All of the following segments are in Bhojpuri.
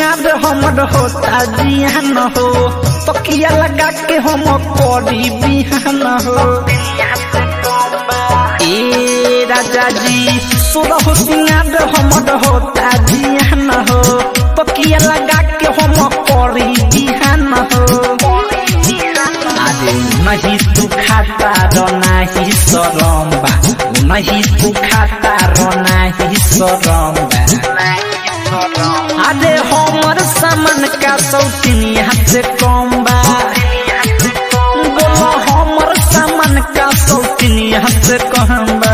सिंगार हमर होता जियान हो तकिया लगा के हम करी बिहान हो ए राजा जी सुरह सिंगार हमर होता जियान हो तकिया लगा के हम करी बिहान हो अरे नहीं तू खाता रो नहीं सरम बा नहीं तू खाता रो नहीं सरम बा अरे हमर सामान का सौतीनी हाथ से कम बा बोलो हमर सामान का सौतीनी हाथ से कम बा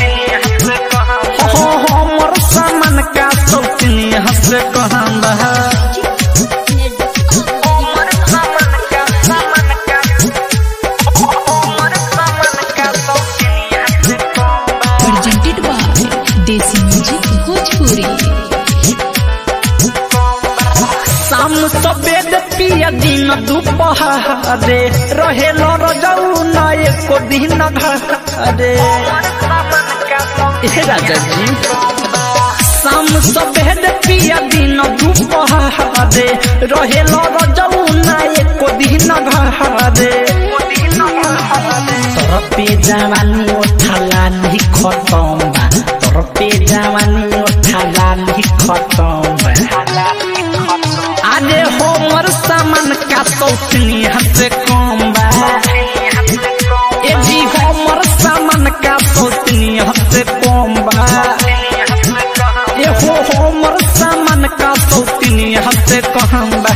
हो हमर सामान का सौतीनी हाथ से कम बा presented by Desi Music Bhojpuri. शाम सफेद पिया दिन दुपहरे रहे रजऊ न एको दिन घरे हे राजा जी शाम सफेद पिया दिन दुपहरे रहे रजऊ न एको दिन घरे तोर पे जवानी उठाला नहीं खतम बा तोर पे जवानी उठाला नहीं खतम बा अरे हमर सामान का सौतनी हसे कम बा ए जी हमर सामान का सौतनी हसे कम बा ए हो हमर सामान का सौतनी हसे कम बा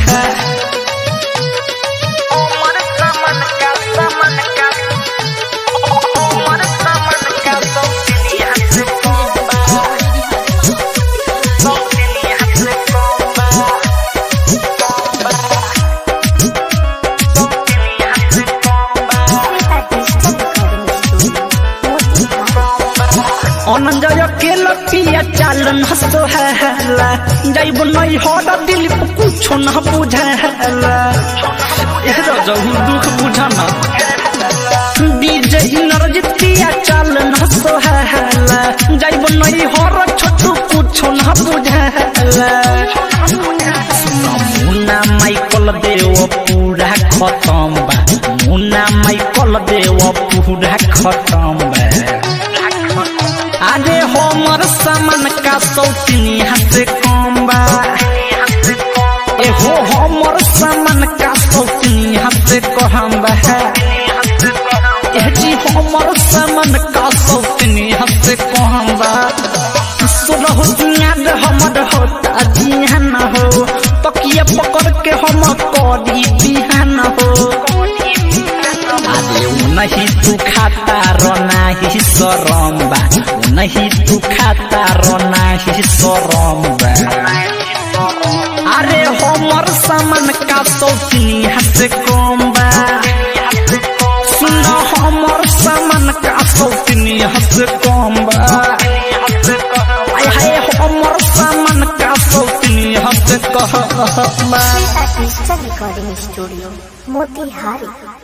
অনঞ্জয় কেল পিয়া চালন হসো হেলা যাইব নই হড দিল কুছো না বুঝালা এ রজহু দুঃখ বুঝানা বিজয়ী নরজিত পিয়া চালন হসো হেলা যাইব নই হর ছোট কুছো না বুঝালা মুনা মাইকল দেও পুরা খতম বা মুনা মাইকল দেও পুরা খতম বা अरे हमर सामान का सौतनी हाथ कम बा ए हो हमर सामान का सौतनी हाथ कहम बा ए जी हमर सामान का सौतनी हाथ कहम बा सुरह दुनियाद हमर होता जिहान हो तकिया पकड़ के हम करी बिहान हो अरे उ नहीं तू खाता रो नहीं सरम बा उ नहीं तू खाता रो नहीं सरम बा अरे हमर सामान का सौतनी हाथ कम बा सुन हमर सामान का सौतनी हाथ कम बा आय हाय हमर सामान का सौतनी हाथ कह बा Artista Recording Studio, Motihari.